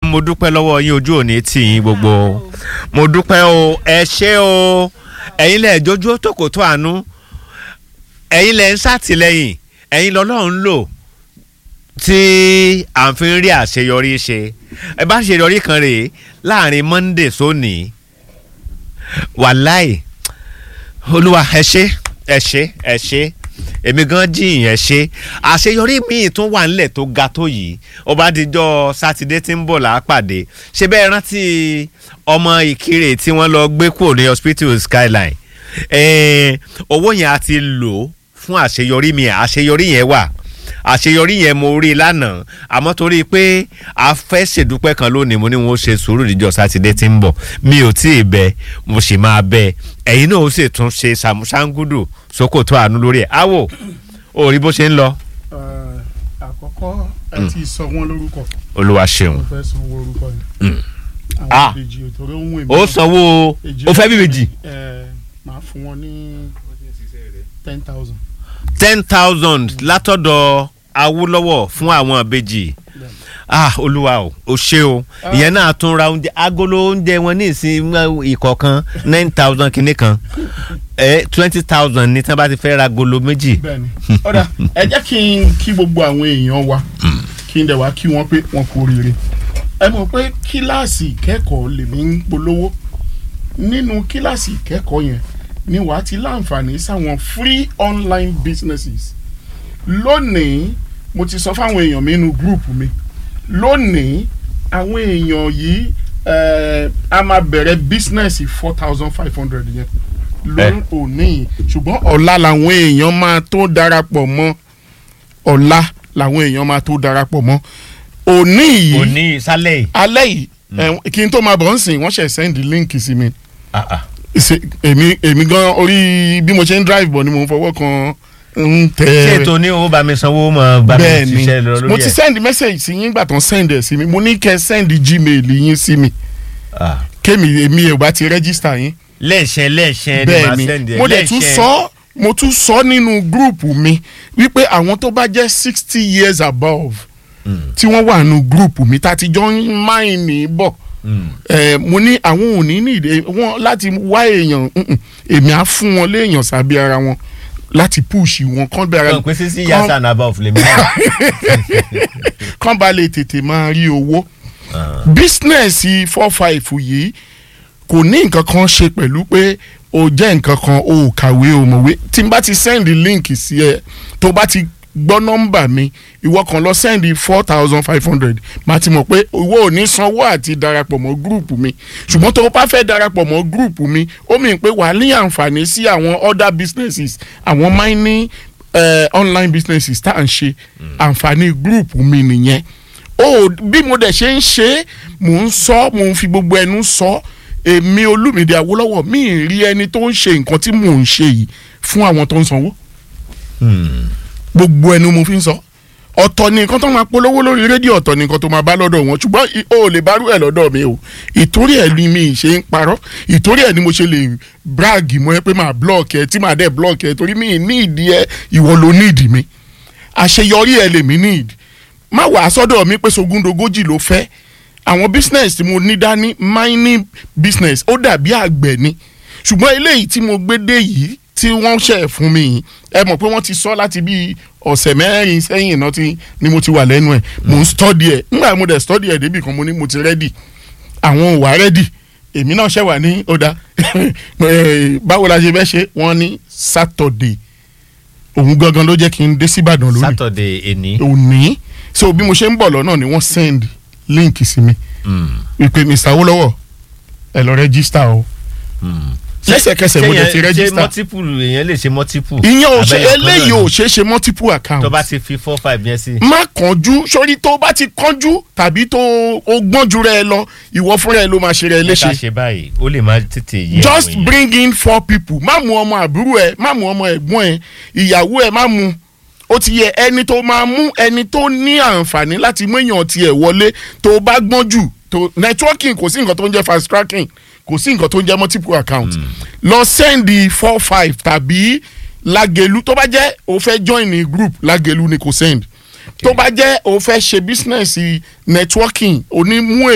mo dúpẹ́ lọ́wọ́ yín ojú òní tì yín gbogbo mo dúpẹ́ o ẹ ṣé o ẹ̀yin lẹ̀ jójú tòkòtò àánú ẹ̀yin lẹ̀ ń ṣàtìlẹ́yìn ẹ̀yin lọ́lọ́run lò tí à ń fi rí àṣeyọrí ṣe ẹ bá ṣèyọrí kan rèé láàrin monday sóní wàláì olúwa ẹ ṣé ẹ ṣé ẹ ṣé èmi gan jiyàn ẹ ṣe àṣeyọrí míì tún wà nílẹ̀ tó ga tó yìí ọba àdìjọ sátidé tí ń bọ̀ lápàdé ṣe bẹ́ẹ̀ rántí ọmọ ìkirè tí wọ́n lọ gbé kúrò ní hospital skyline owó yẹn a ti lò fún àṣeyọrí mi àṣeyọrí yẹn wà àṣeyọrí yẹn mo rí lánàá àmọ́ torí pé a fẹ́ ṣèdúpẹ́ kan lónìí mo ní wọn ó ṣe sùúrù níjọ́ sátidé tí ń bọ̀ mi ò tí ì bẹ mo sì máa bẹ ẹ̀yin náà ó sì tún ṣe ṣàmúṣàngúdù sókòtò àánú lórí ẹ̀ áwò ó rí bó ṣe ń lọ. àkọ́kọ́ ẹ ti sọ wọ́n lórúkọ olúwa ṣeun. mo fẹ́ sanwó orúkọ yẹn Ah. àwọn ìbejì òtòrò ń wèmí. ó sanwó ó fẹ́ bíbejì ẹ máa fún wọn ní ten thousand. ten thousand látọ̀dọ̀ awúlọ́wọ̀ fún àwọn ìbejì ah olúwa o ò ṣe o ìyẹn náà tún ra oúnjẹ agolo oúnjẹ wọn ní ìsìn ìkọ̀ọ̀kan nine thousand kìíní kan ẹ twenty thousand ní tí wọ́n bá ti fẹ́ ra agolo méjì. bẹ́ẹ̀ni ọ̀dà ẹ jẹ́ kí n kí gbogbo àwọn èèyàn wa kí n dẹ̀ wá kí wọ́n pé wọ́n kú oríire ẹ mọ̀ pé kíláàsì ìkẹ́kọ̀ọ́ lèmi ń polówó nínú kíláàsì ìkẹ́kọ̀ọ́ yẹn ni wàá ti láǹfààní sáwọn free online businesses lónìí mo ti sọ fáwọn èèyàn mi nínú gúrùpù mi lónìí àwọn èèyàn yìí eh, a máa bẹ̀rẹ̀ bísínẹ́sì four thousand five hundred yẹn lórí òní yìí ṣùgbọ́n ọ̀la làwọn èèyàn máa tó darapọ̀ mọ́ ọ̀la làwọn èèyàn máa tó darapọ̀ mọ́ òní yìí òní sálẹ̀ yìí. alẹ́ yìí eh, kí n tó máa bọ̀ ń sìn wọ́n ṣẹ̀ sẹ́ndì líǹkì sí mi Ah, ah. Ṣe- èmi èmi gan orí bí mo ṣe ń drive bọ̀ ni mo ń fọwọ́ kan ń tẹ ṣé ètò ní owó bá mi sanwó mọ bá mi bẹ́ẹ̀ ṣiṣẹ́ lọ ni lórí mo ti ẹ̀. send message sí yín gbà tán send ẹ̀ sí mi mo ní kẹ́ send gmail yín sí mi Ah. kémi èmi ò bá ti register yín lẹ́ẹ̀ṣẹ̀ lẹ́ẹ̀ṣẹ̀ ni bẹ́ẹ̀ màá ni sẹ́ndì ẹ̀ mo dẹ̀ tún lẹ́ẹ̀ṣẹ̀. sọ mo tún sọ nínú gúrùpù mi wípé àwọn tó bá jẹ́ sixty years above tí wọ́n wà nínú gúrùpù mi tá a ti jọ ń máìnì bọ̀ ẹ mo ní àwọn ò ní ní ìdè wọn láti wá èèyàn mm-mm, èmi á fún wọn léèyàn sábẹ́ ara wọn láti push wọn kán bẹ ara Kàn pé sísí yasa and above lèmi náà. kán bá lè tètè máa rí owó bísínẹ́sì four five yìí kò ní nǹkan kan ṣe pẹ̀lú pé o jẹ́ nǹkan kan o ò kàwé o mọ̀wé tí n bá ti send link sí ẹ tó bá ti gbọ́ nọ́mbà mi ìwọ kan lọ send four thousand five hundred màá ti mọ̀ pé owó ò ní sanwó àti darapọ̀ mọ́ gúrùpù mi ṣùgbọ́n tó o bá fẹ́ darapọ̀ mọ́ gúrùpù mi ó mì pé wàá ní àǹfààní sí àwọn other businesses àwọn mining uh, online businesses tá à ń ṣe àǹfààní gúrùpù mi nìyẹn ó bí mo dẹ̀ ṣe ń ṣe é mò ń sọ mò ń fi gbogbo ẹnu sọ èmi olúmídé awólọ́wọ̀ mi ì rí ẹni tó ń ṣe nǹkan tí mò ń ṣe yìí fún àwọn tó ń sanwó gbogbo ẹnu mo fi ń sọ ọ̀tọ̀ ni nǹkan tó máa polówó lórí rédíò ọ̀tọ̀ ni nǹkan tó máa bá lọ́dọ̀ wọn ṣùgbọ́n i- o ò lè bá rú ẹ̀ lọ́dọ̀ mi o ìtorí ẹ̀ ni mi ṣe ń parọ́ ìtorí ẹ̀ ni mo ṣe lè brag mọ́ ẹ pé máa block ẹ tí máa dẹ̀ block ẹ torí mi ní ìdí ẹ ìwọ ló ní ìdí mi àṣeyọrí ẹ lèmi ní ìdí má wàá sọ́dọ̀ mi pé sogúndogójì ló fẹ́ àwọn business tí mo ní dání mining business ó dàbí àgbẹ̀ ni ṣùgbọ́n eléyìí tí mo gbé dé yìí tí wọ́n ṣe fún mi yìí ẹ mọ̀ pé wọ́n ti sọ láti bí ọ̀sẹ̀ mẹ́rin sẹ́yìn náà tí ni mo ti wà lẹ́nu ẹ̀ mò ń study ẹ̀ nígbà mo dẹ̀ study ẹ̀ débì kan mo ní mo ti ready àwọn ò wá ready èmi náà ṣẹ̀ wà ní ọ̀dà báwo la ṣe fẹ́ ṣe wọ́n ní Saturday òun gangan ló jẹ́ kí n dé síbàdàn lónìí Saturday èní. òní so bí mo ṣe ń bọ̀ lọ́nà ni wọ́n send link sí mi wípé Mr. Awólọ́wọ̀ ẹ lọ register o lẹ́sẹ̀kẹsẹ̀ mo dẹ̀ ti ṣé register multiple èèyàn lè ṣe multiple. ìyẹn ò ṣe Abẹ́yẹ kan eléyìí náà ò ni. ṣe é ṣe multiple account tó bá ti fi four five yẹn sí. má kánjú sórí tó bá ti kánjú tàbí tó o gbọ́njú rẹ lọ ìwọ fúnra ẹ ló máa ṣe rẹ ká léṣe ṣe báyìí ó lè má tètè yé just àwọn èèyàn. bring in four people má mú ọmọ àbúrò ẹ má mú ọmọ ẹ̀gbọ́n ẹ ìyàwó ẹ má mú ó ti yẹ ẹni tó máa mú ẹni tó ní àǹfààní láti mú èèyàn tiẹ̀ wọlé tó bá gbọ́n jù tó networking kò sí nǹkan tó ń jẹ́ fast tracking kò sí nǹkan tó ń jẹ́ multiple account lọ send four five tàbí lágẹ̀lú tó bá jẹ́ o fẹ́ join ní group lágẹ̀lú ni kò send tó bá jẹ́ o fẹ́ ṣe business networking onímú